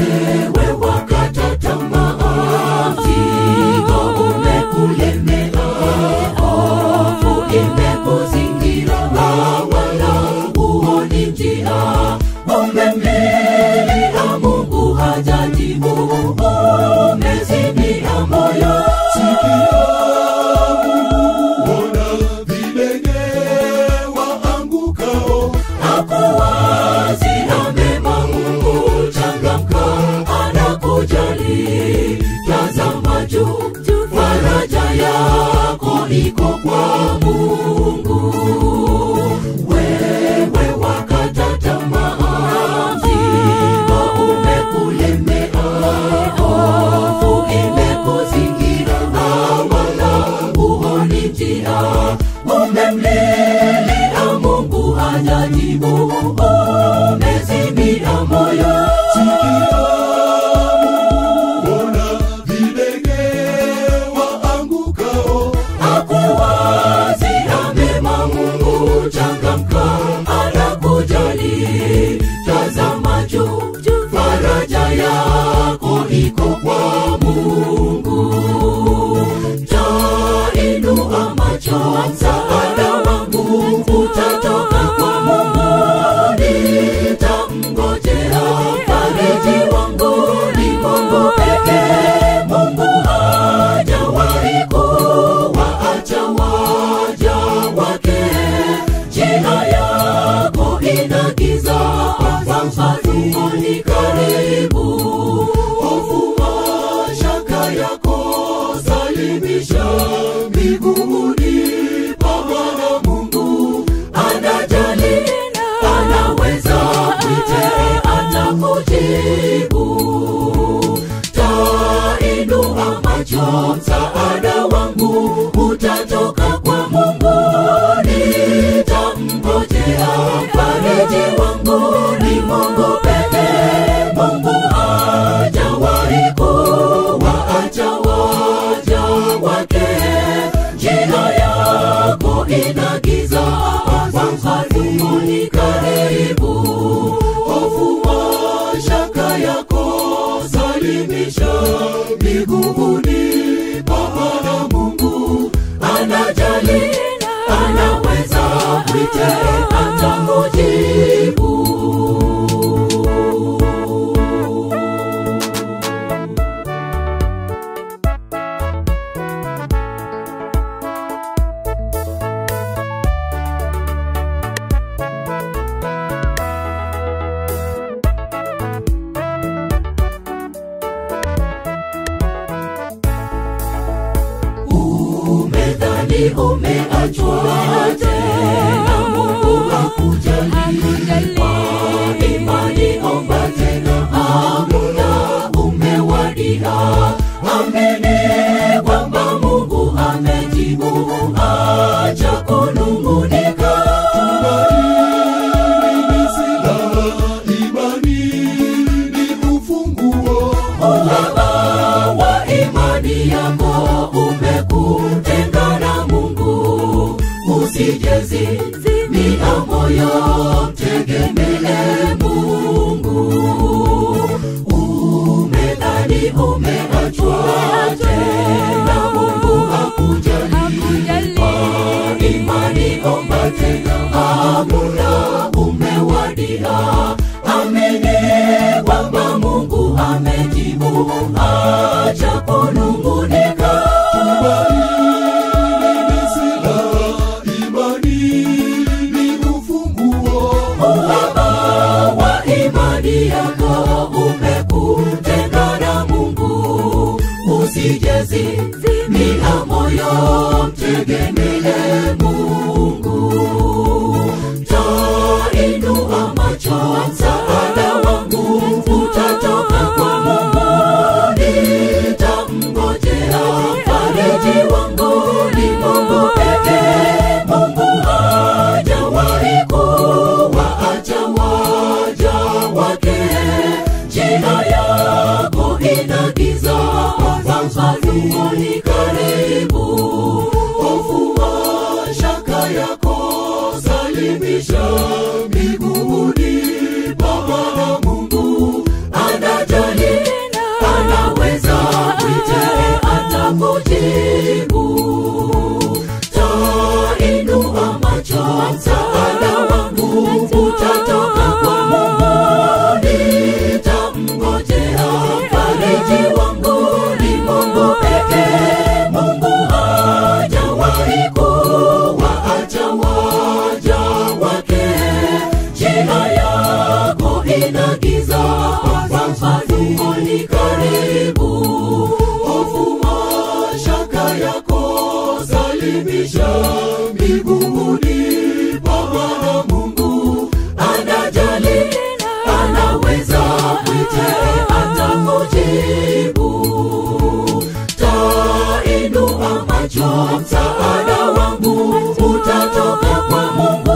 wewe wakata tamaa, mzigo umekulemea, hofu imekuzingira, wala huoni njia. Umemlilia Mungu hajajibu, umezimia moyo. Ona vilenge waangukao, Hakuwazia mema Mungu, changamka, anakujali. Tazama juu, faraja yako iko kwa Mungu. Wewe wakata tamaa, mzigo umekulemea, hofu imekuzingira, wala huoni njia. Umemlilia Mungu hajajibu, umezimia moyo. ona vilenge waangukao, Hakuwazia mema Mungu, changamka, anakujali. Tazama juu, faraja yako iko kwa Mungu. Tainua macho, msaada wangu utatoka kwa Mungu. Nitamngojea mfariji wangu, ni Mungu pekee. Mungu hajawahi kuwaacha waja wake. Njia yako ina giza, mfano ni karibu. Hofu mashaka yako salimisha miguuni pa Bwana Mungu. Anajali, anaweza, mwite atakujibu. Tainua macho, msaada wangu utatoka kwa Mungu. Nitamngojea mfariji wangu, ni Mungu pekee. Mungu hajawahi kuwaacha waja wake. Njia yako ina giza, mfano ni karibu. Hofu mashaka yako salimisha miguuni pa Bwana Mungu. Anajali, anaweza, mwite atakujibu. Umedhani umeachwa tena, Mungu hakujali. Kwa imani omba tena, muda umewadia. Amini kwamba Mungu amejibu, acha kunung'unika. ni silaha, imani ni ufunguo. Uhaba wa imani yako umekutenga na Mungu. Usijezimia moyo, mtegemee Mungu. Umedhani umeachwa tena, Mungu hakujali. Kwa imani omba tena, muda umewadia. Amini kwamba Mungu amejibu, acha kunung'unika. Ni silaha, imani ni ufunguo. Uhaba wa imani yako umekutenga na Mungu. Usijezimia moyo, mtegemee Mungu. Tainua macho, msaada wangu utatoka kwa Mungu. Nitamngojea mfariji wangu, ni Mungu pekee. Mungu hajawahi kuwaacha waja wake. Njia yako ina giza, mfano ni karibu. Hofu mashaka yako salimisha miguuni pa Bwana Mungu. Anajali kujibu tainua macho msaada wangu utatoka kwa mungu nitamngojea fariji wangu ni mungu pekee mungu hajawahi kuwaacha waja wake njia yako ina giza mafanuo ni karibu hofu mashaka yako salimisha miguuni pa Bwana Mungu anajali anaweza mwite atakujibu tainua macho msaada wangu utatoka kwa Mungu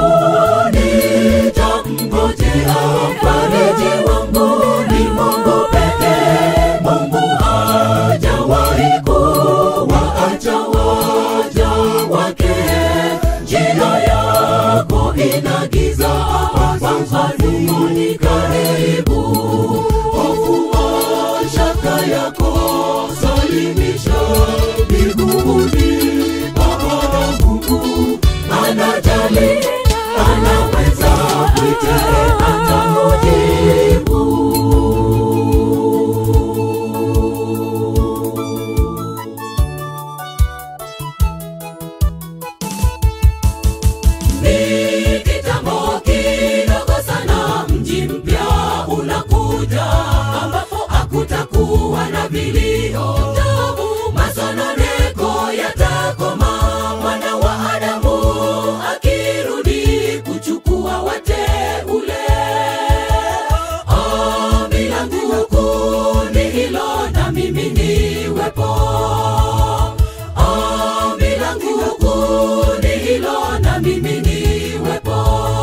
nitamngojea fariji wangu ni Mungu pekee Mungu hajawahi kuwaacha waja wake njia yako ina giza mafanuo ni karibu hofu mashaka yako salimisha miguuni pa Bwana Mungu anajali anaweza mwite atamujibu ni kitambo kidogo sana mji mpya unakuja ambapo hakutakuwa na vilio tabu masononeko yatakoma mwana wa adamu akirudi kuchukua wateule ombi langu kuu ni hilo na mimi niwepo ombi langu kuu ni hilo na mimi niwepo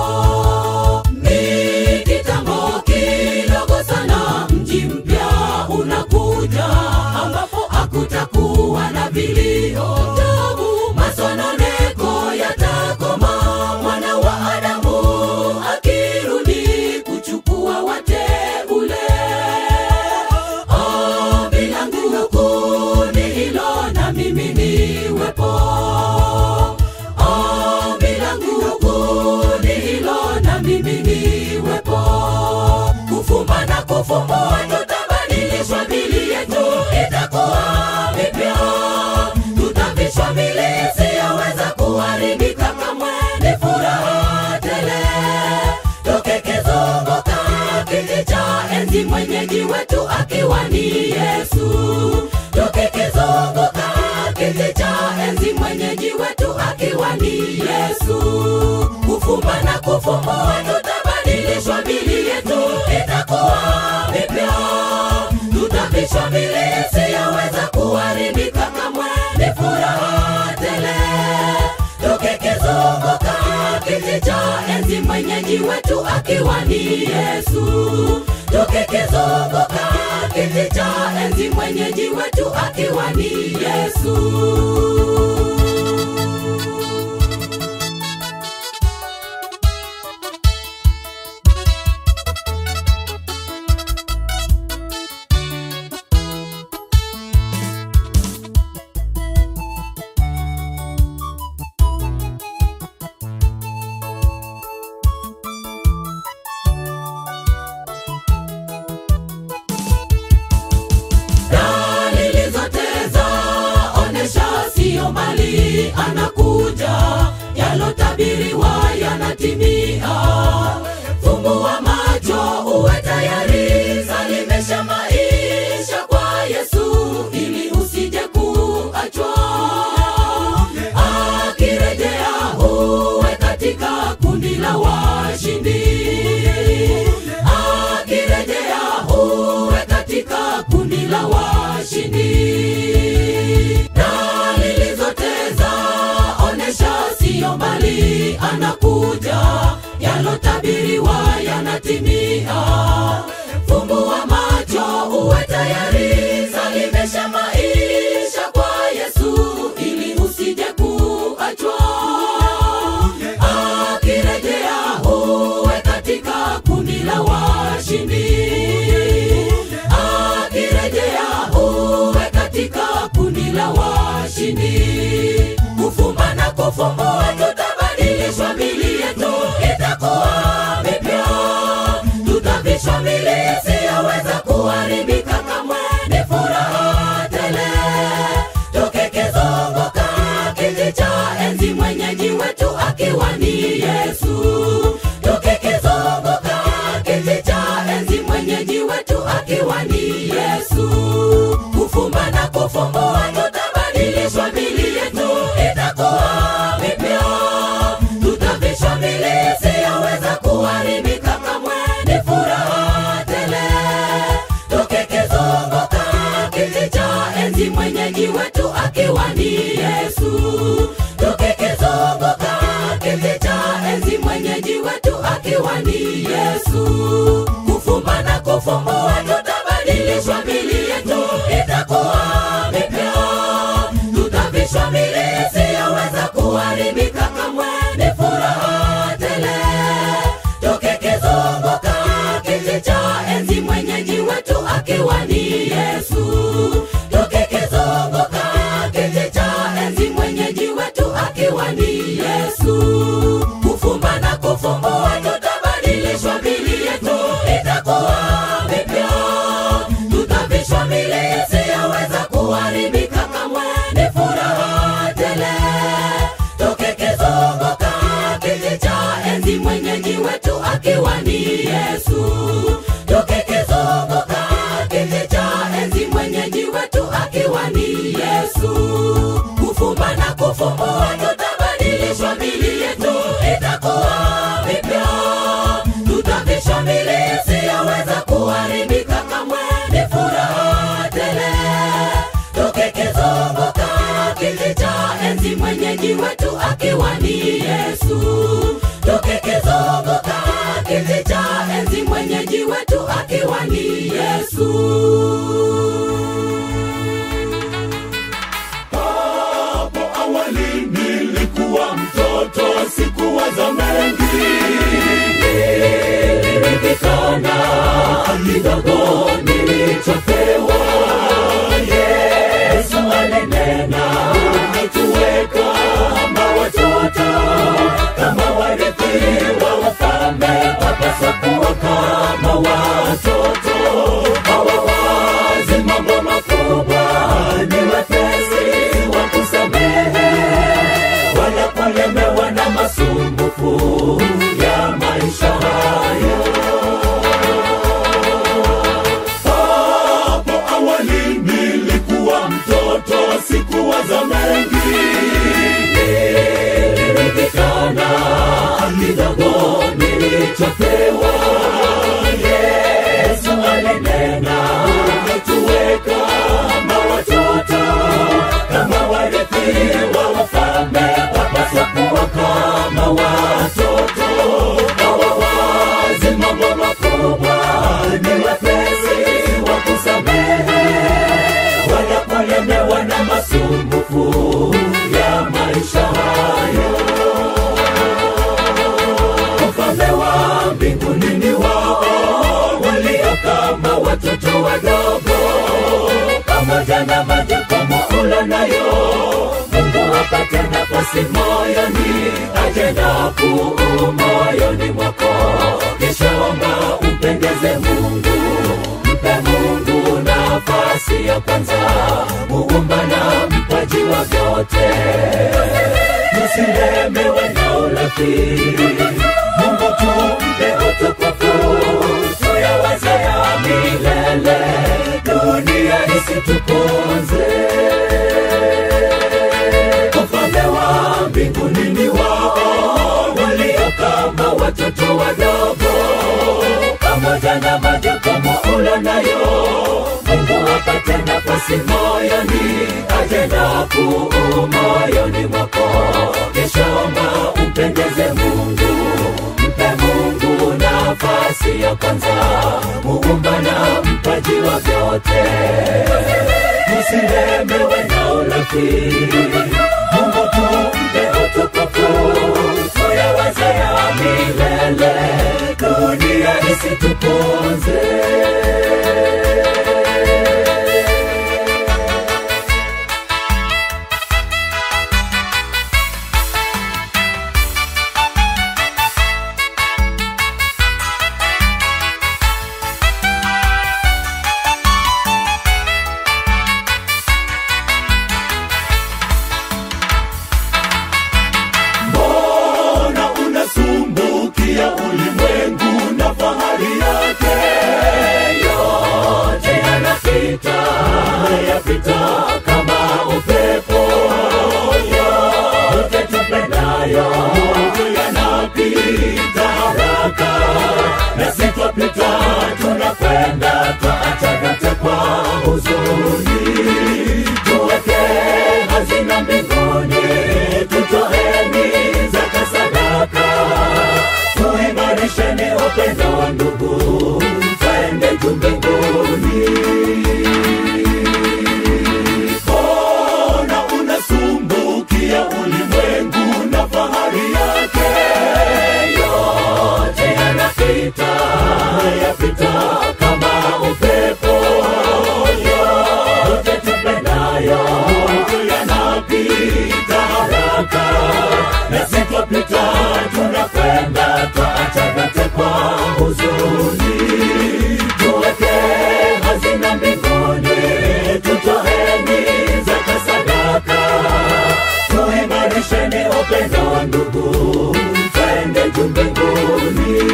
ni kitambo kidogo sana mji mpya unakuja ambapo hakutakuwa na vilio tabu masononeko yatakoma mwana wa adamu akirudi kuchukua wateule ombi langu kuu ni hilo na mimi niwepo ombi langu kuu ni hilo na mimi niwepo kufumba na kufumbua tutabadilishwa mili yetu itakuwa mipya tutavishwa mili isiyoweza kuharibika kamwe ni furaha tele tukikizunguka kiti cha enzi mwenyeji wetu akiwa ni yesu tukikizunguka kiti cha enzi mwenyeji wetu akiwa ni yesu kufumba na kufumbua tutabadilishwa mili yetu itakuwa mipya tutavishwa mili isiyoweza kuharibika kamwe ni furaha tele tukikizunguka kiti cha enzi mwenyeji wetu akiwa ni yesu tukikizunguka kiti cha enzi mwenyeji wetu akiwa ni yesu dalili zote zaonesha siyo mali anakuja yalotabiriwa yanatimia fumbua macho uwe tayari salimesha maisha kwa yesu ili usije kuachwa akirejea uwe katika kundi la washindi akirejea uwe katika kundi la washindi dalili zote zaonesha siyo mbali anakuja yalotabiriwa yanatimia fumbua macho uwe tayari salimesha maisha kwa yesu ili usije kuachwa akirejea uwe katika kundi la washindi akirejea uwe katika kundi la washindi kufumbua tutabadilishwa mili yetu itakuwa mipya tutavishwa mili isiyoweza kuharibika kamwe ni furaha tele tukikizunguka kiti cha enzi mwenyeji wetu akiwa ni yesu tukikizunguka kiti cha enzi mwenyeji wetu akiwa ni yesu kufumba na kufumbua tutabadilishwa mili yetu itakuwa mipya tutavishwa mili isiyoweza kuharibika kamwe ni furaha tele tukikizunguka kiti cha enzi mwenyeji wetu akiwa ni yesu tukikizunguka kiti cha enzi mwenyeji wetu akiwa ni yesu kufumba na kufumbua tutabadilishwa mili yetu itakuwa mipya tutavishwa mili isiyoweza kuharibika kamwe ni furaha tele tukikizunguka kiti cha enzi mwenyeji wetu akiwa ni yesu tukikizunguka kiti cha enzi mwenyeji wetu akiwa ni yesu kufumba na kufumbua tutabadilishwa mili yetu itakuwa mipya tutavishwa mili isiyoweza kuharibika kamwe ni furaha tele tukikizunguka kiti cha enzi mwenyeji wetu akiwa ni yesu tukikizunguka kiti cha enzi mwenyeji wetu akiwa ni yesu kufumba na kufumbua tutabadilishwa mili yetu itakuwa mipya tutavishwa mili isiyoweza kuharibika kamwe ni furaha tele tukikizunguka kiti cha enzi mwenyeji wetu akiwa ni yesu tukikizunguka kiti cha enzi mwenyeji wetu akiwa ni yesu hapo awali nilikuwa mtoto sikuwaza mengi niliridhikana kidogo nilichopewa yesu alinena tuweka kama watoto kama warithi wa wafalme wapasa kuwa kama watoto hawawazi mambo makubwa ni wepesi wa kusamehe wala kulemewa na masumbufu ya maisha hayo hapo awali nilikuwa mtoto sikuwaza mengi niliridhikana kidogo nilichopewa yesu alinena tuweka kama watoto kama warithi wa wafalme wapaswa kuwa kama watoto hawawazi mambo makubwa ni wepesi wa kusamehe wala kulemewa na masumbufu ya maisha hayo ufalme wa mbinguni ni wao walio kama watoto wadogo pamoja na majukumu ulo nayo mungu apate nafasi moyoni ajenda kuu moyoni mwako kishaomba umpendeze mungu mpe mungu nafasi ya kwanza muumba na mpaji wa vyote tusilemewe na urafiki mungu tumpe utukufu tuyawaze ya milele dunia isituponze ufalme wa mbinguni ni wao walio kama watoto wadogo pamoja na majukumu ulo nayo mungu apate nafasi moyoni ajenda kuu moyoni mwako keshaomba umpendeze mungu mpe mungu nafasi ya kwanza muumba na mpaji wa vyote tusilemewe na urafiki mungu tumpe utukufu tuyawaze ya milele dunia isituponze sitapita kama upepo yote tupendayo yanapita haraka na sitapita tunakwenda twaacha vyote kwa huzuni tuweke hazina mbinguni tutoeni zaka sadaka tuimarisheni upendo ndugu twende juu mbinguni mbona unasumbukia ulimwengu na fahari yake yote yanapita yapita kama upepo yote tupendayo yanapita haraka na sitwapita tunakwenda twaacha vyote kwa huzuni tuweke hazina mbinguni tutoeni zaka sadaka tuimarisheni upendo ndugu twende juu mbinguni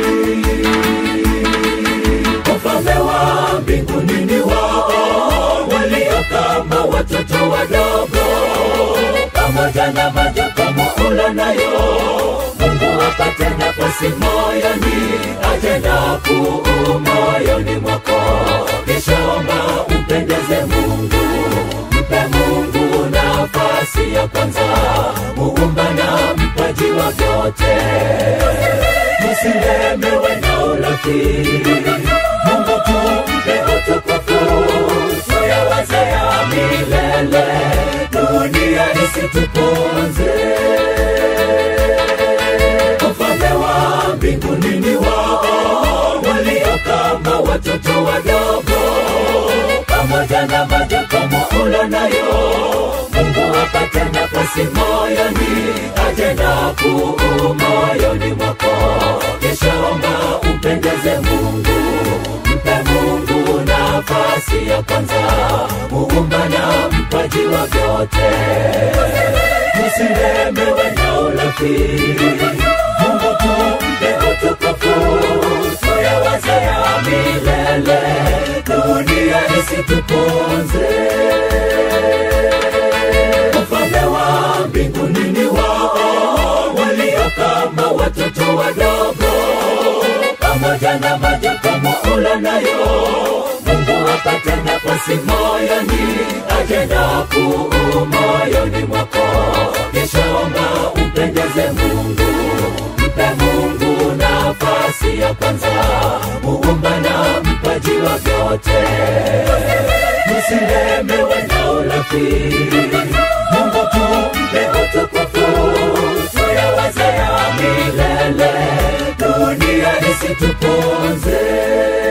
ufalme wa mbinguni ni wao walio kama watoto wadogo pamoja na majukumu ula nayo mungu apate nafasi moyoni atenda kuu moyoni mwako kishaomba umpendeze mungu mpe mungu nafasi ya kwanza muumba na mpaji wa vyote musilemewe na urafiki mungu tumpe utukufu tuyawazea milele dunia isituponze ufalme wa mbinguni ni wao walio kama watoto wadogo pamoja na majukumu ulo nayo mungu apate nafasi moyoni atenda kuu moyoni mwako kishaomba umpendeze mungu mpe mungu nafasi ya kwanza muumba na mpaji wa vyote usilemewe na urafiki mungu tumpe utukufu tuyawazea milele dunia isituponze ufalme wa mbinguni ni wao walio kama watoto wadogo pamoja na majukumu ula nayo mungu apate nafasi moyoni ajenda kuu moyoni mwako kishaomba umpendeze mungu mpe mungu nafasi ya kwanza muumba na mpaji wa vyote usilemewe na urafiki mungu tumpe utukufu tuyawazea milele dunia isituponze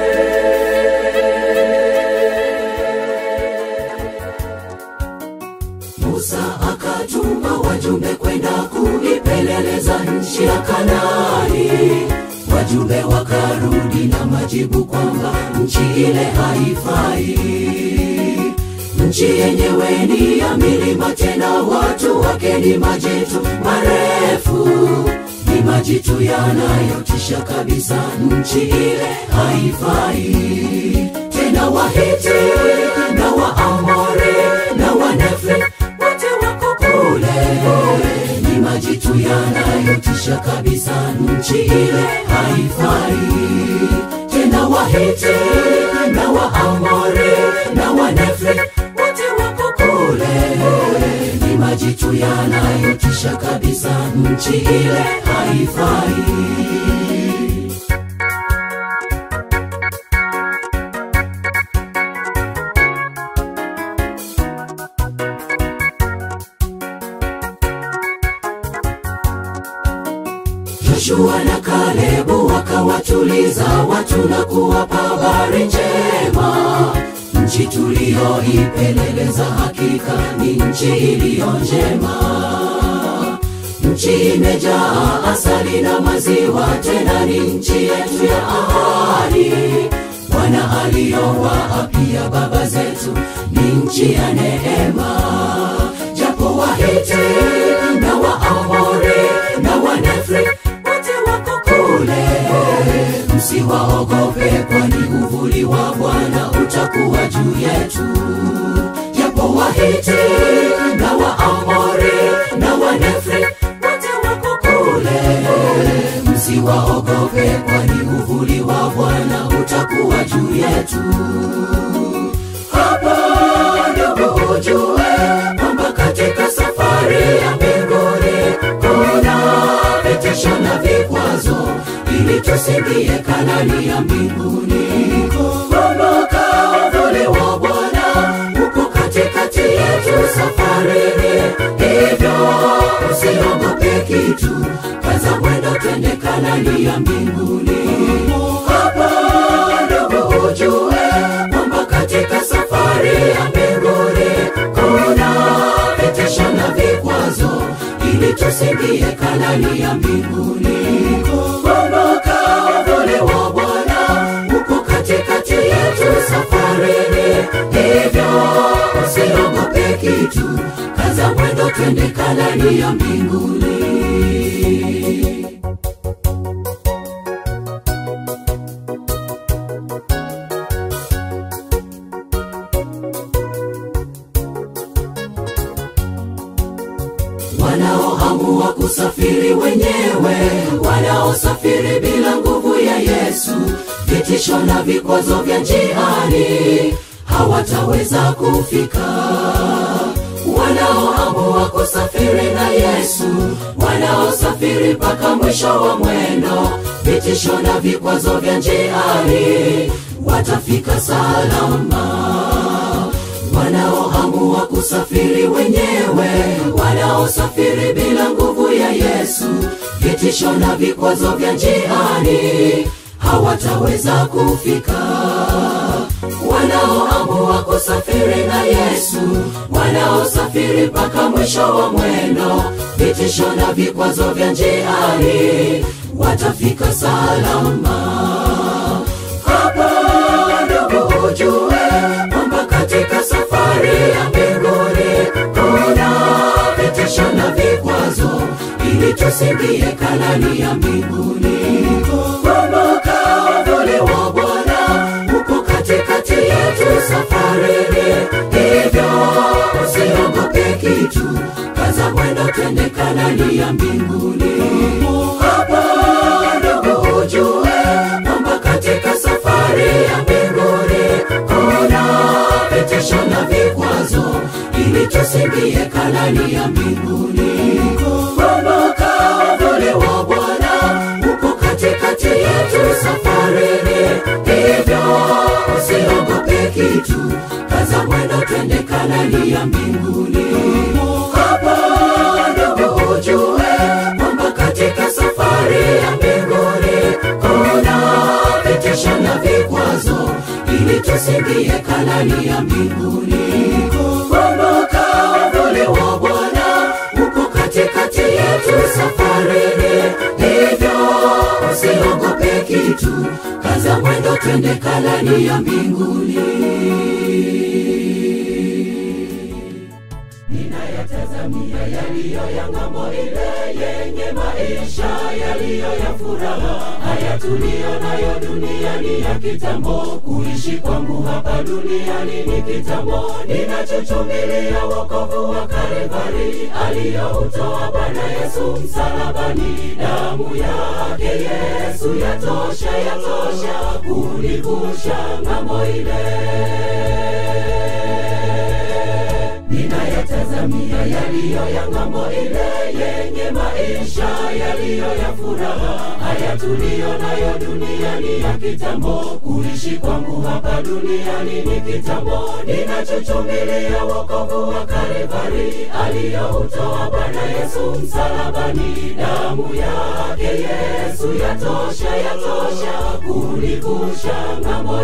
musa akatuma wajumbe kwenda kuipeleleza nchi ya kanani wajumbe wakarudi na majibu kwamba nchi ile haifai nchi yenyewe ni ya milima tena watu wake ni majitu marefu ni majitu yanayotisha kabisa nchi ile haifai tena wahiti na waamori na wanefri wote wako kule ni majitu yanayotisha kabisa nchi ile haifai tena wahiti na waamori na wanefri wote wako kule ni majitu yanayotisha kabisa nchi ile haifai Joshua na Kalebu wakawatuliza watu na kuwapa habari njema. Nchi tuliyoipeleleza hakika ni nchi iliyo njema. Nchi imejaa asali na maziwa, tena ni nchi yetu ya ahadi. Bwana aliyowaapia baba zetu ni nchi ya neema. Japo Wahiti na Waamori na Wanefri wote wako kule, msiwaogope, kwani uvuli wa Bwana utakuwa juu yetu. Japo Wahiti na Waamori na Wanefri wote wako kule. Msiwaogope, kwani uvuli wa Bwana utakuwa juu yetu. Hapa ndugu ujue kwamba katika safari ya mbinguni kuna vitisho na vikwazo, ili tusiingie Kanani ya mbinguni. Kumbuka uvuli wa Bwana uko katikati yetu safarini, hivyo usiogope kitu, kaza mwendo, twende Kanani ya mbinguni. Hapa ndugu ujue kwamba katika safari ya mbinguni kuna vitisho na vikwazo, ili tusiingie Kanani ya mbinguni. Kumbuka uvuli wa Bwana uko katikati yetu safarini, hivyo usiogope kitu, kaza mwendo, twende Kanani ya mbinguni. wanaoamua kusafiri wenyewe, wanaosafiri bila nguvu ya Yesu, vitisho na vikwazo vya njiani hawataweza kufika. Wanaoamua kusafiri na Yesu, wanaosafiri mpaka mwisho wa mwendo, vitisho na vikwazo vya njiani watafika salama wanaoamua kusafiri wenyewe, wanaosafiri bila nguvu ya Yesu, vitisho na vikwazo vya njiani hawataweza kufika. Wanaoamua kusafiri na Yesu, wanaosafiri mpaka mwisho wa mwendo, vitisho na vikwazo vya njiani watafika salama. Hapa ndugu ujue kwamba katika safari ya mbinguni kuna vitisho na vikwazo, ili tusiingie Kanani ya mbinguni. Kumbuka uvuli wa Bwana uko katikati yetu safarini, hivyo usiogope kitu, kaza mwendo, twende Kanani ya mbinguni. Hapa ndugu ujue kwamba katika safari ya mbinguni kuna vitisho na vikwazo, ili tusiingie Kanani ya mbinguni. Kumbuka uvuli wa Bwana uko katikati yetu safarini, hivyo usiogope kitu, kaza mwendo, twende Kanani ya mbinguni. Hapa ndugu ujue kwamba katika safari ya mbinguni kuna vitisho na vikwazo, ili tusiingie Kanani ya mbinguni. Kumbuka uvuli wa Bwana uko katikati yetu safarini, hivyo usiogope kitu, kaza mwendo, twende Kanani ya mbinguni. ninayatazamia yaliyo ya ng'ambo ile yenye maisha yaliyo ya furaha. Haya tuliyo nayo duniani ya kitambo, kuishi kwangu hapa duniani ni kitambo. Ninachuchumilia wokovu wa Kalvari aliyoutoa Bwana Yesu msalabani. Damu yake Yesu yatosha, yatosha kunivusha ng'ambo ile ninayatazamia yaliyo ya ng'ambo ile yenye maisha yaliyo ya furaha. Haya tuliyo nayo duniani ya kitambo, kuishi kwangu hapa duniani ni kitambo. Ninachuchumilia wokovu wa Kalvari aliyoutoa Bwana Yesu msalabani. Damu yake Yesu yatosha, yatosha kunivusha ng'ambo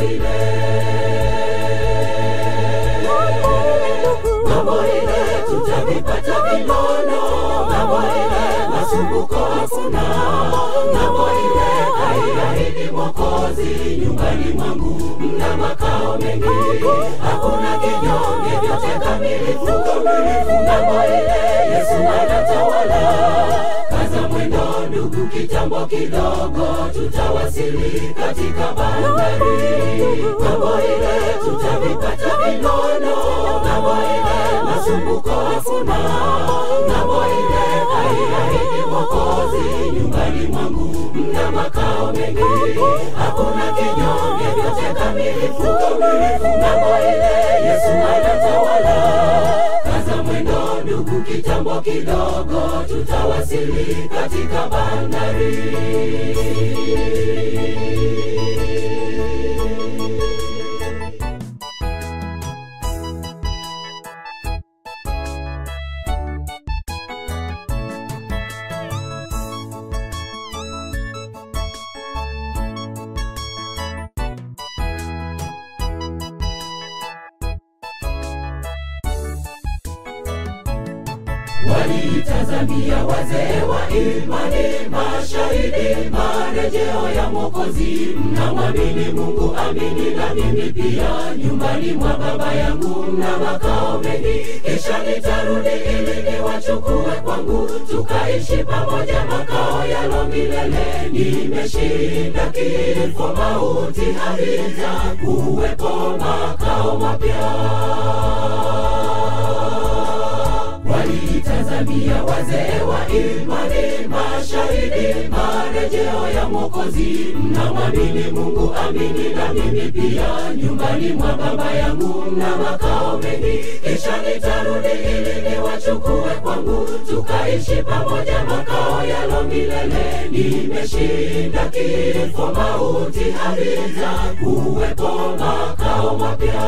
ile ng'ambo ile tutavipata vinono, ng'ambo ile masumbuko hakuna, ng'ambo ile haiahidi Mwokozi, nyumbani mwangu mna makao mengi, hakuna kinyonge, vyote kamilifu, ng'ambo ile Yesu anatawala, kaza mwendo ndugu ndugu, kitambo kidogo tutawasili katika bandari. Ng'ambo ile tutavipata vinono, ng'ambo ile masumbuko hakuna, ng'ambo ile haiahidi Mwokozi. Nyumbani mwangu mna makao mengi, hakuna kinyonge, vyote kamilifu. Ng'ambo ile Yesu anatawala kaza mwendo ndugu, kitambo kidogo tutawasili katika bandari. waliitazamia wazee wa imani, mashahidi marejeo ya Mwokozi. Mnamwamini Mungu, amini na mimi pia. Nyumbani mwa Baba yangu mna makao mengi, kisha nitarudi ili niwachukue kwangu, tukaishi pamoja makao yalo milele. Nimeshinda kifo, mauti havita kuwepo makao mapya waliitazamia wazee wa imani, mashahidi marejeo ya Mwokozi. Mnamwamini Mungu, amini na mimi pia. Nyumbani mwa Baba yangu mna makao mengi, kisha nitarudi ili niwachukue kwangu, tukaishi pamoja makao yalo milele. Nimeshinda kifo, mauti havita kuwepo makao mapya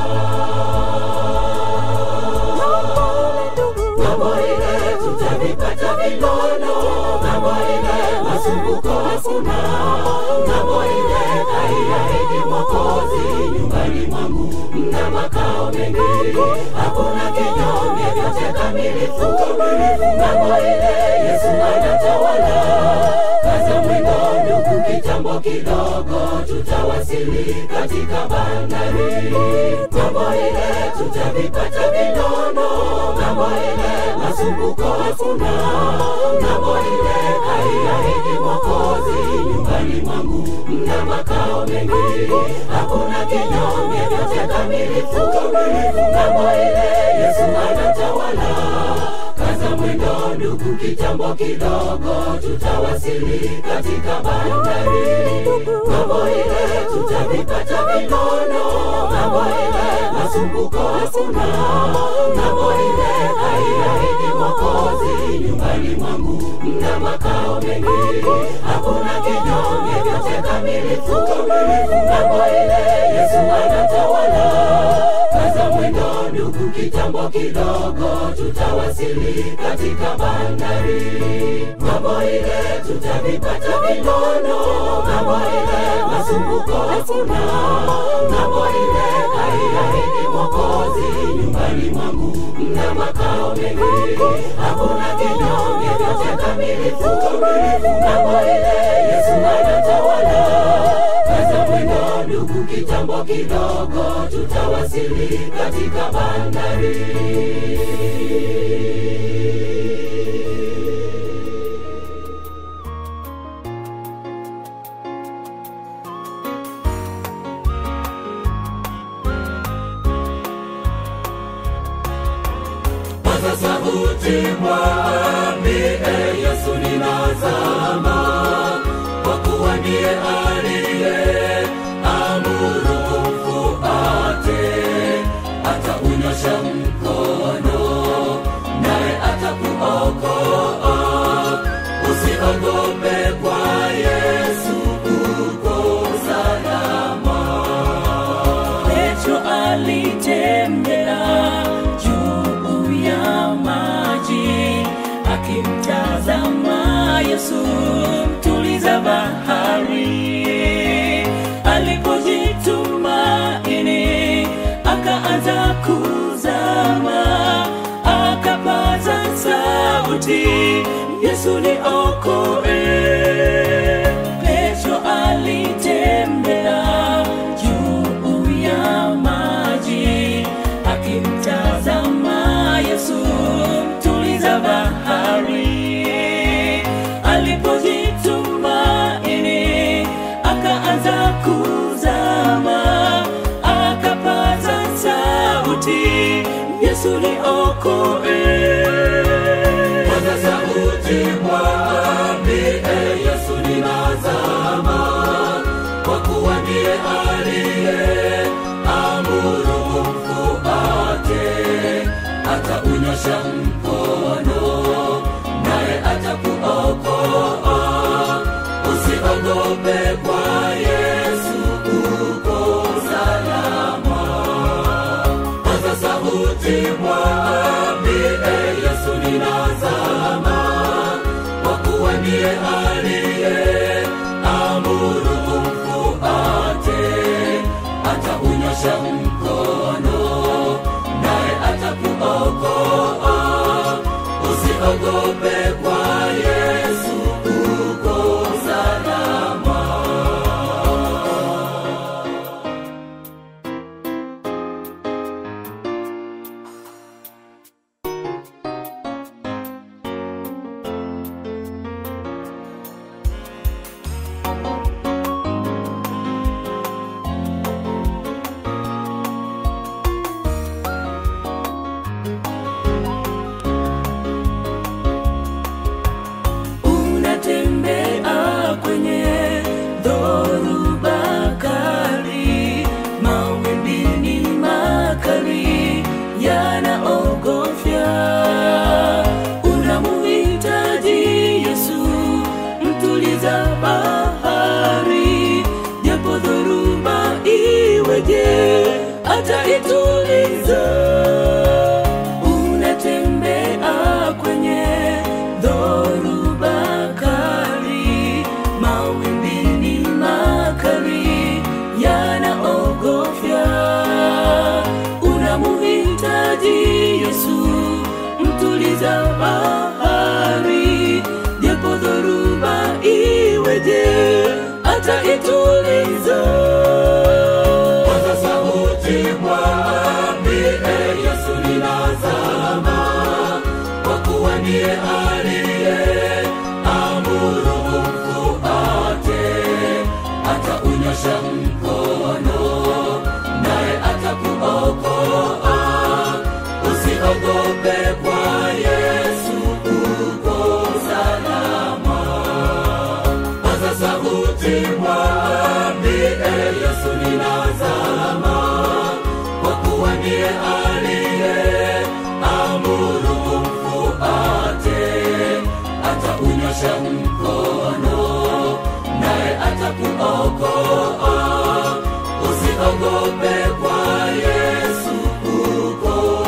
ng'ambo ile tutavipata vinono, ng'ambo ile masumbuko hakuna, ng'ambo ile haiahidi Mwokozi. Nyumbani mwangu mna makao mengi, hakuna kinyonge, vyote kamilifu. Ng'ambo ile Yesu anatawala, kaza mwendo ndugu, kitambo kidogo tutawasili katika bandari. Ng'ambo ile tutavipata vinono, ng'ambo ile masumbuko hakuna, ng'ambo ile haiahidi Mwokozi. Nyumbani mwangu mna makao mengi, hakuna kinyonge, vyote kamilifu. Ng'ambo ile Yesu anatawala, kaza mwendo ndugu, kitambo kidogo tutawasili katika bandari. Ng'ambo ile tutavipata vinono, ng'ambo ile masumbuko hakuna, ng'ambo ile haiahidi Mwokozi. Nyumbani mwangu mna makao mengi, hakuna kinyonge, vyote kamilifu. Ng'ambo ile Yesu anatawala, kaza mwendo ndugu, kitambo kidogo tutawasili katika bandari. Ng'ambo ile tutavipata vinono, ng'ambo ile masumbuko hakuna, ng'ambo ile haiahidi Mwokozi. Nyumbani mwangu mna makao mengi, hakuna kinyonge, vyote kamilifu. Ng'ambo ile Yesu anatawala, kaza mwendo ndugu, kitambo kidogo tutawasili katika bandari. paza sauti mwambie Yesu ninazama, kwa kuwa ndiye aliye amuru umfuate, ataunyosha mkono naye atakuokoa. Usiogope kwa Yesu uko salama. Petro alitembea juu ya maji akimtazama Yesu mtuliza bahari. Alipojitumaini akaanza kuzama, akapaza sauti, Yesu niokoe. Petro alitembea juu ya maji akimtazama Yesu mtuliza bahari. Alipojitu Paza sauti mwambie Yesu ninazama, kwa kuwa ndiye aliye amuru umfuate, ataunyosha mkono naye atakuokoa. Usiogope kwa Yesu uko salama. Paza sauti mwambie Yesu ninazama, kwa kuwa ndiye aliye amuru umfuate, ataunyosha mkono naye atakuokoa. Usiogope kwa Yesu uko salama. unatembea kwenye dhoruba kali, mawimbi ni makali yanaogofya. Unamuhitaji Yesu, mtuliza bahari, japo dhoruba iweje, ataituliza unatembea kwenye dhoruba kali, mawimbi ni makali yanaogofya. Unamuhitaji Yesu, mtuliza bahari, japo dhoruba iweje, ataituliza. Paza sauti mwambie Yesu ninazama, kwa kuwa ndiye aliye amuru umfuate, ataunyosha mkono naye atakuokoa. Usiogope kwa Yesu uko salama. Paza sauti mwambie Yesu ninazama, kwa kuwa ndiye aliye amuru umfuate, ataunyosha mkono naye atakuokoa. Usiogope kwa Yesu uko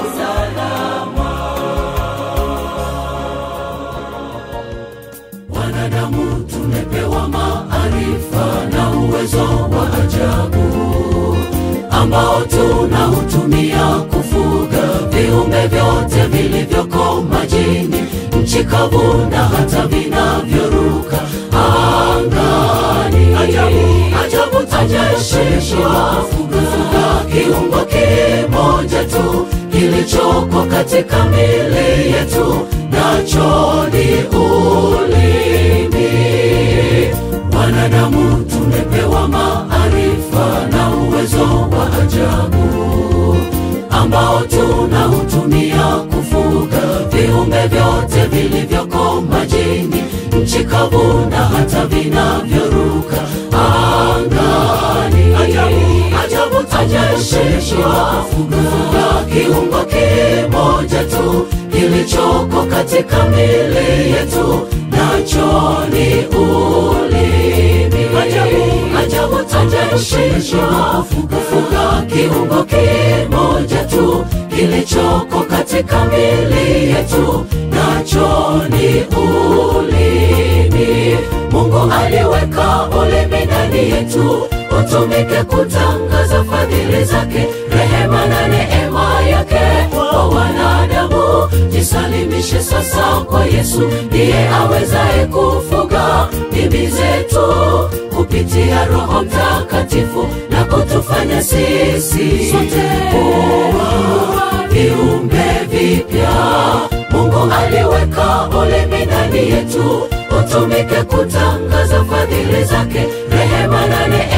salama. Wanadamu tumepewa maarifa na uwezo wa ajabu ambao tunautumia kufuga viumbe vyote vilivyoko majini, nchi kavu na hata vinavyoruka angani. Ajabu, ajabu tajesheshwa kufuga kiungo kimoja tu kilichoko katika mili yetu, nacho ni ulimi. Wanadamu tumepewa maarifa na uwezo wa ajabu ambao tunautumia kufuga viumbe vyote vilivyoko majini, nchi kavu na hata vinavyoruka angani. Ajabu, ajabu tajesheshwa kufuga kiungo kimoja tu kilichoko katika mili yetu, nacho ni ulimi. Ajabu, ajabu tajesheshwa kufuga kiungo kimoja tu kilichoko katika mili yetu, nacho ni ulimi. Mungu aliweka ulimi ndani yetu utumike kutangaza fadhili zake, rehema na neema yake kwa wanadamu. Jisalimishe sasa kwa Yesu, ndiye awezaye kufuga dimi zetu kupitia Roho Mtakatifu na kutufanya sisi sote kuwa viumbe vipya. Mungu aliweka ulimi ndani yetu utumike kutangaza fadhili zake, rehema na neema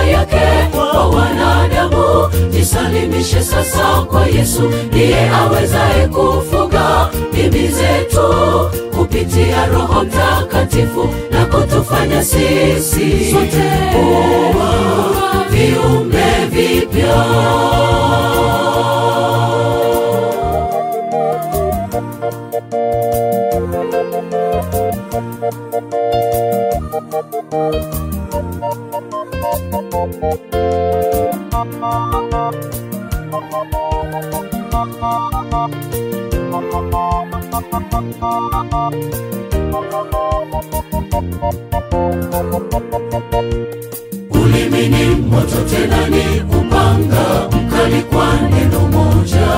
yake kwa wanadamu jisalimishe sasa kwa yesu ndiye awezaye kufuga dimi zetu kupitia roho mtakatifu na kutufanya sisi sote kuwa viumbe vipya ulimi ni moto tena ni upanga mkali kwa neno moja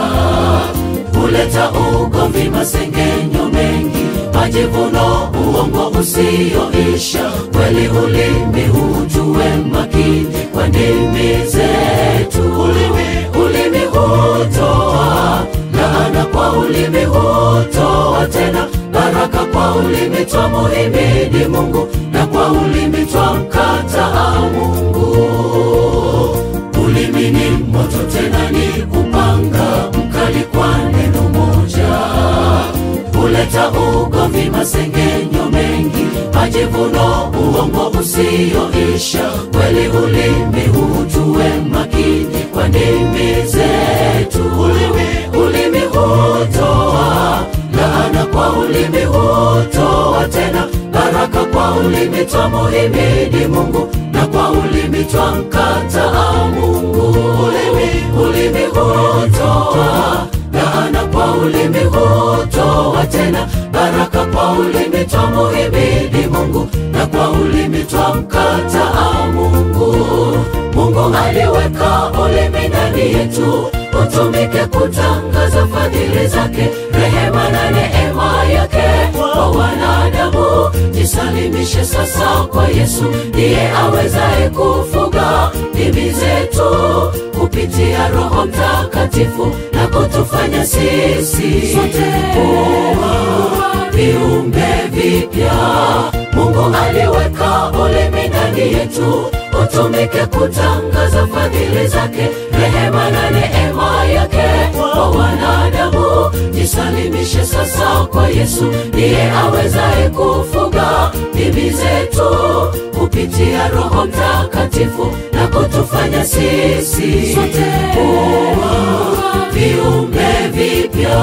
huleta ugomvi masengenyo mengi majivuno uongo usioisha kweli ulimi hujue makini kwa ndimi zetu ulimi, ulimi hutoa laana kwa ulimi hutoa tena baraka kwa ulimi twamuhimidi mungu na kwa ulimi twamkataa mungu ulimi ni moto tena ni upanga mkali kwa neno moja huleta ugomvi masengenyo mengi majivuno uongo usioisha kweli ulimi hujue makini kwa ndimi zetu ulimi, ulimi hutoa laana kwa ulimi hutoa tena baraka kwa ulimi twamuhimidi mungu na kwa ulimi twamkataa mungu ulimi, ulimi hutoa laana kwa ulimi hutoa tena baraka kwa ulimi twamuhimidi mungu na kwa ulimi twamkataa mungu mungu aliweka ulimi ndani yetu utumike kutangaza fadhili zake rehema na neema yake kwa wanadamu jisalimishe sasa kwa yesu ndiye awezaye kufuga dimi zetu kupitia roho mtakatifu na kutufanya sisi sote kuwa viumbe vipya mungu aliweka ulimi ndani yetu utumike kutangaza fadhili zake rehema na neema yake kwa wanadamu jisalimishe sasa kwa yesu ndiye awezaye kufuga dimi zetu kupitia roho mtakatifu na kutufanya sisi sote kuwa viumbe vipya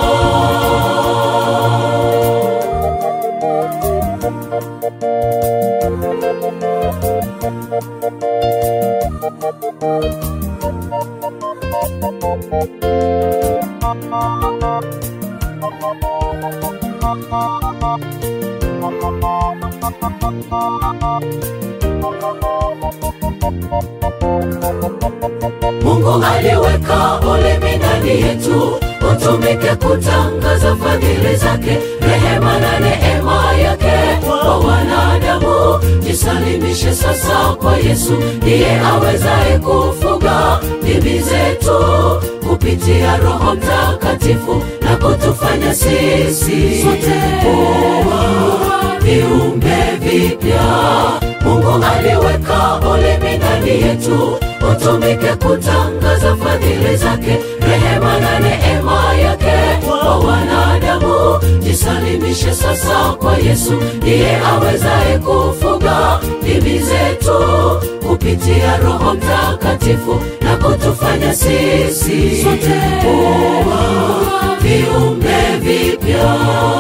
mungu aliweka ulimi ndani yetu utumike kutangaza fadhili zake rehema na neema yake kwa wanadamu jisalimishe sasa kwa yesu ndiye awezaye kufuga dimi zetu kupitia roho mtakatifu na kutufanya sisi sote kuwa viumbe vipya mungu aliweka ulimi ndani yetu utumike kutangaza fadhili zake rehema na neema yake kwa wanadamu jisalimishe sasa kwa yesu ndiye awezaye kufuga dimi zetu kupitia roho mtakatifu na kutufanya sisi sote kuwa viumbe vipya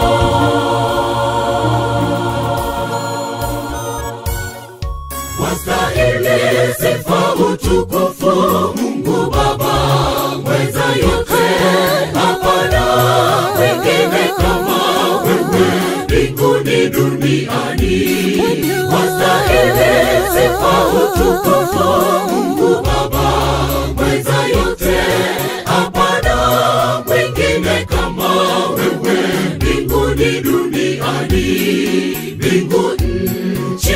wastahili sifa utukufu mungu baba mweza yote hapana wengine kama wewe mbinguni duniani wastahili sifa utukufu mungu baba mweza yote hapana wengine kama wewe mbinguni duniani mbingu nchi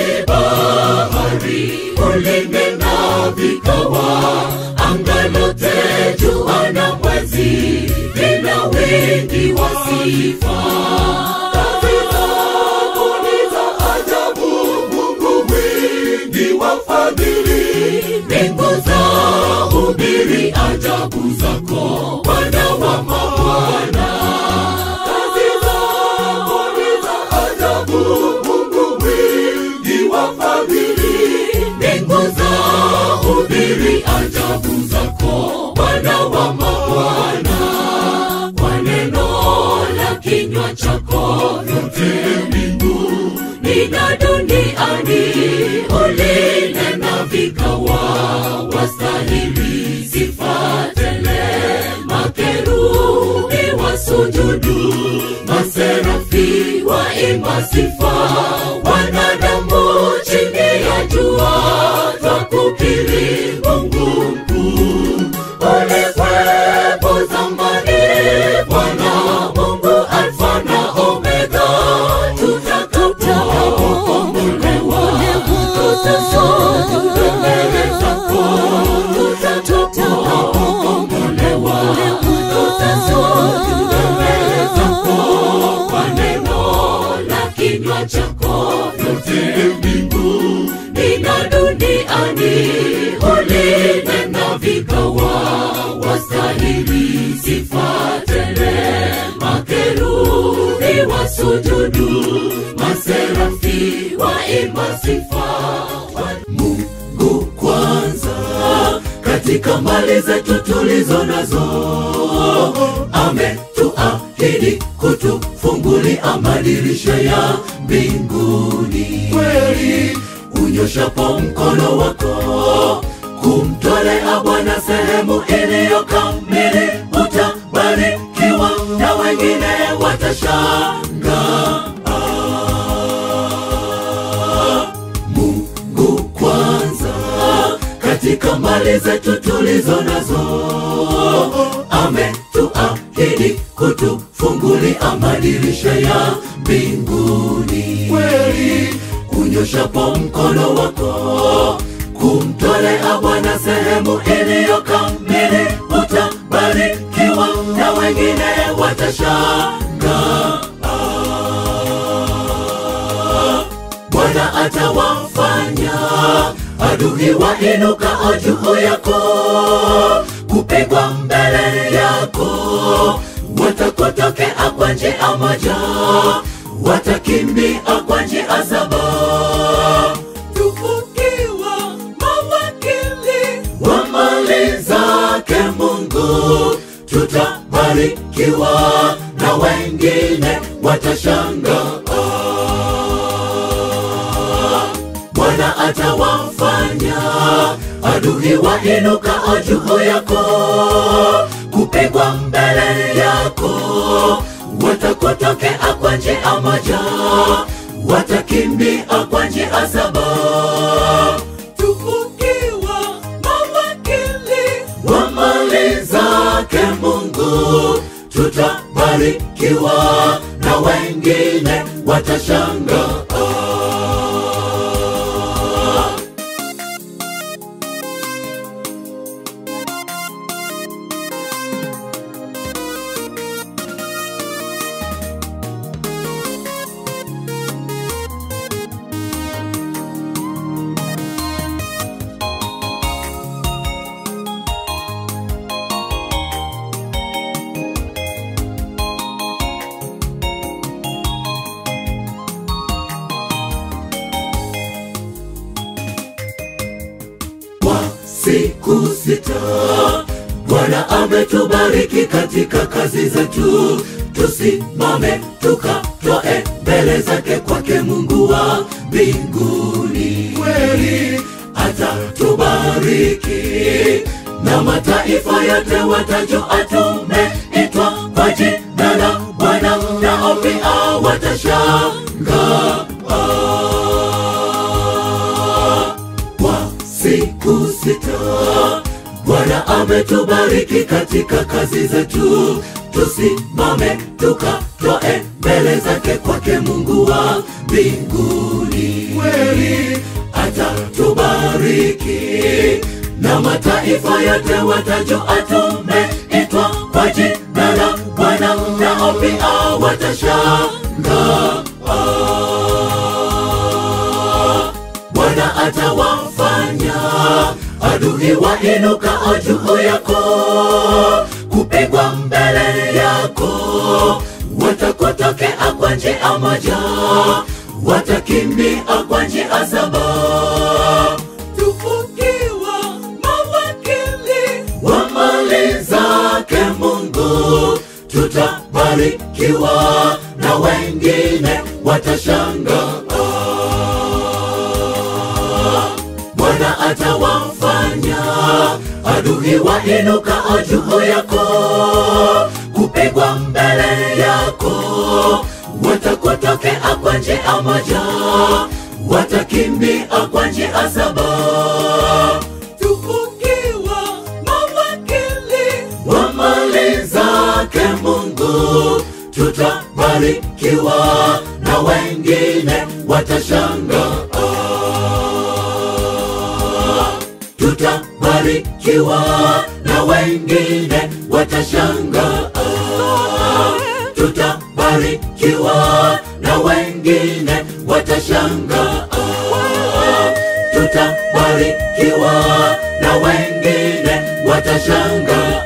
bahari ulinena vikawa anga lote jua na mwezi vina wingi wa sifa kazi zako ni za ajabu mungu mwingi iwafadhili mbingu za hubiri ajabu zako Bwana wa mabwana kazi zako ni za ajabu Mungu mwingi wafadhili mbingu za hubiri ajabu zako Bwana wa mabwana kwa neno la kinywa chako vyote mbingu na duniani ulinena vikawa wastahili sifa tele makerubi wasujudu maserafi waimba sifa wanadamu chini ya jua twakukiri mungu mkuu ulikwepo zamani bwana mungu alfa na omega tutakapokombolewa tutasonga mbele zako tutakapokombolewa tutasonga mbele zako kwa neno la kinywa chako vyote mbingu na duniani ulinena vikawa wastahili sifa tele makerubi wasujudu maserafi waimba sifa mungu kwanza katika mali zetu tulizo nazo ametuahidi kutufungulia madirisha ya mbinguni kweli unyoshapo mkono wako kumtolea bwana sehemu iliyo kamili utabarikiwa na wengine watashangaa mungu kwanza katika mali zetu tulizo nazo ametuahidi kutufungulia madirisha ya mbinguni kweli unyoshapo mkono wako kumtolea bwana sehemu iliyo kamili utabarikiwa na wengine watashangaa bwana atawafanya adui wainukao juu yako kupigwa mbele yako watakotokea kwa njia moja watakimbia kwa njia saba tukiwa mawakili wa mali zake mungu tutabarikiwa na wengine watashangaa bwana atawafanya adui wainukao juu yako kupigwa mbele yako watakotokea kwa njia moja watakimbia kwa njia saba tukiwa mawakili wa mali zake mungu tutabarikiwa na wengine watashangaa kwa siku sita bwana ametubariki katika kazi zetu tusimame tukatoe mbele zake kwake mungu wa mbinguni kweli atatubariki na mataifa yote watajua tumeitwa kwa jina la bwana nao pia watashangaa kwa siku sita bwana ametubariki katika kazi zetu tusimame tukatoe mbele zake kwake mungu wa mbinguni kweli atatubariki na mataifa yote watajua tumeitwa kwa jina la bwana nao pia watashangaa bwana atawa adui wainukao juu yako kupigwa mbele yako watakotokea kwa njia moja watakimbia kwa njia saba tufungiwa mawakili wa mali zake mungu tutabarikiwa na wengine watashangaa bwana atawafanya adui wainukao juu yako kupigwa mbele yako watakotokea kwa njia moja watakimbia kwa njia saba tufungiwa mawakili wa mali zake mungu tutabarikiwa na wengine watashangaa tutabarikiwa na wengine watashangaa tutabarikiwa na wengine watashangaa tutabarikiwa na wengine watashangaa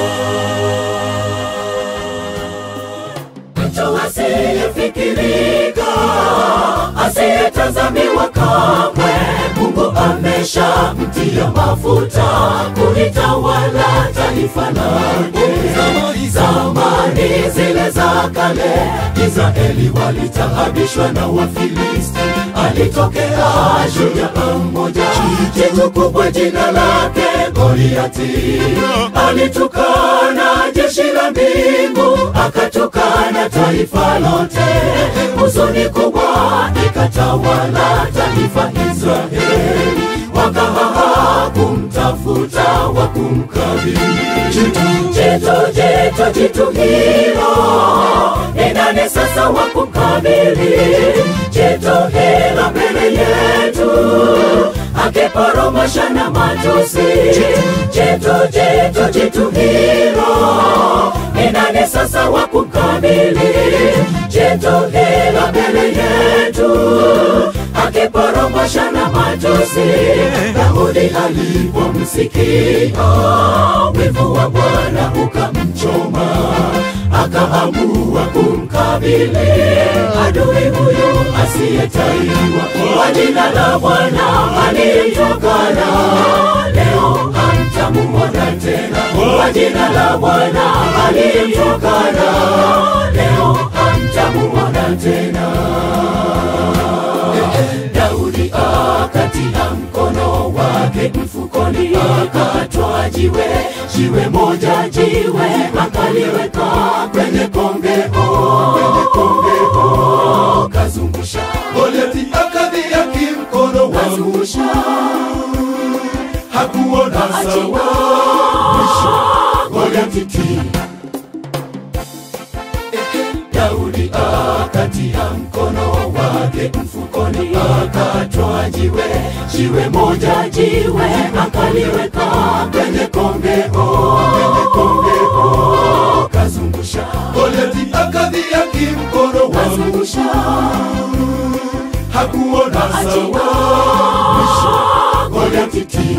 mtu asiyefikirika asiyetazamiwa kamwe mungu amesha mtia mafuta kulitawala taifa lake zamani zile za kale israeli walitaabishwa na wafilisti alitokea shujaa mmoja jitu kubwa jina lake goliati alitukana jeshi la mbingu akatukana taifa lote huzuni kubwa ikatawala taifa israeli wakahaha kumtafuta wa kumkabili jitu jitu jitu jitu hilo ni nani sasa wa kumkabili jitu hilo mbele yetu akiporomosha na matusi jitu jitu jitu hilo ni nani sasa wa kumkabili jitu hilo mbele yetu akiporomosha na matusi daudi alipomsikia wivu wa bwana ukamchoma akaamua kumkabili adui huyu asiyetaiwa kwa jina la bwana aliyemtokana leo hamtamuona tena kwa jina la bwana aliyemtokana leo hamtamuona tena daudi akatia mkono wake mfukoni akatwa jiwe jiwe moja jiwe akaliweka kwenye kongeo kwenye kongeo kazungusha Goliati akadhiaki mkono wa Mungu, kazungusha hakuona sawa. mwisho Goliati ti Daudi akatia mkono wake mfukoni akatwa jiwe jiwe moja jiwe akaliweka kwenye kongeo kwenye kongeo kazungusha Goliati akadhiaki mkono wa Mungu, kazungusha hakuona sawa. mwisho Goliati ti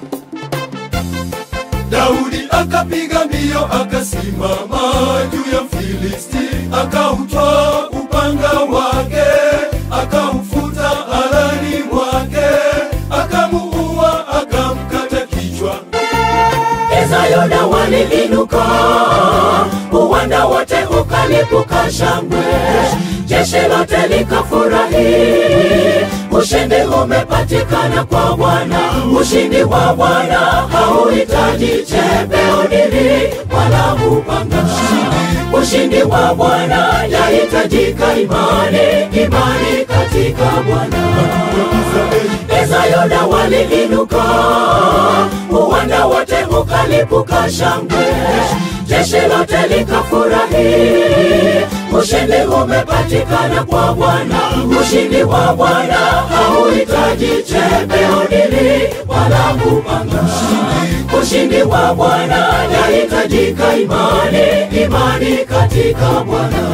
Daudi akapiga mbio akasimama juu ya Filisti, akautwaa upanga wake, akaufuta alani mwake, akamuua, akamkata kichwa. Izayona waliinuka, uwanda wote ukalipuka shangwe, jeshi lote likafurahi. Ushindi umepatikana kwa Bwana, ushindi wa Bwana hauhitaji chepeo dili wala upanga. Ushindi wa Bwana yahitajika imani, imani katika Bwana. Ezayona waliinuka, uwanda wote ukalipuka shangwe, jeshi lote likafurahi. Ushindi umepatikana kwa Bwana, ushindi wa Bwana hauhitaji chepeo dili wala upanga. Ushindi wa Bwana yahitajika imani, imani katika Bwana.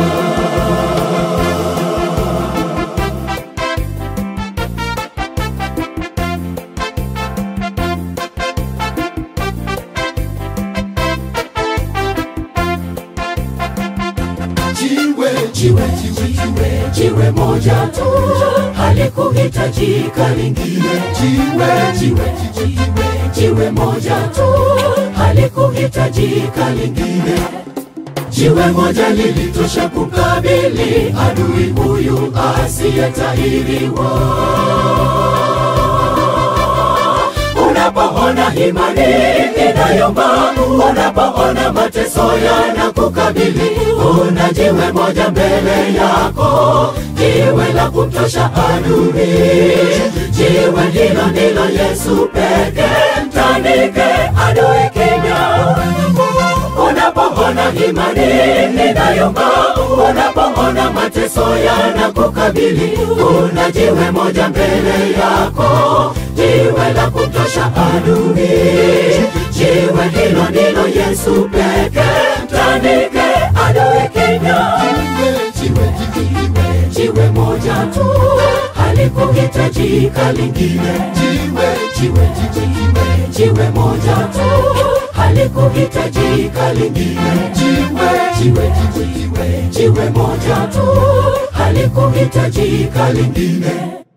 moja tu halikuhitajika lingine jiwe jiwe jiwe jiwe moja tu halikuhitajika lingine jiwe moja lilitosha kukabili adui huyu asiyetahiriwa unapoona imani inayomba, unapoona mateso yanakukabili, una jiwe moja mbele yako, jiwe la kumtosha adui. Jiwe hilo ndilo Yesu pekee, mtandike adui kimya unapoona imani inayomba, unapoona mateso yanakukabili, una jiwe moja mbele yako, jiwe la kumtosha adui. Jiwe hilo ndilo Yesu pekee, mtandike adui kimya. Jiwe, jiwe, jiwe moja tu halikuhitajika lingine. Jiwe, jiwe, jiwe, jiwe moja tu halikuhitajika lingine. Jiwe, jiwe, jiwe, jiwe moja tu halikuhitajika lingine.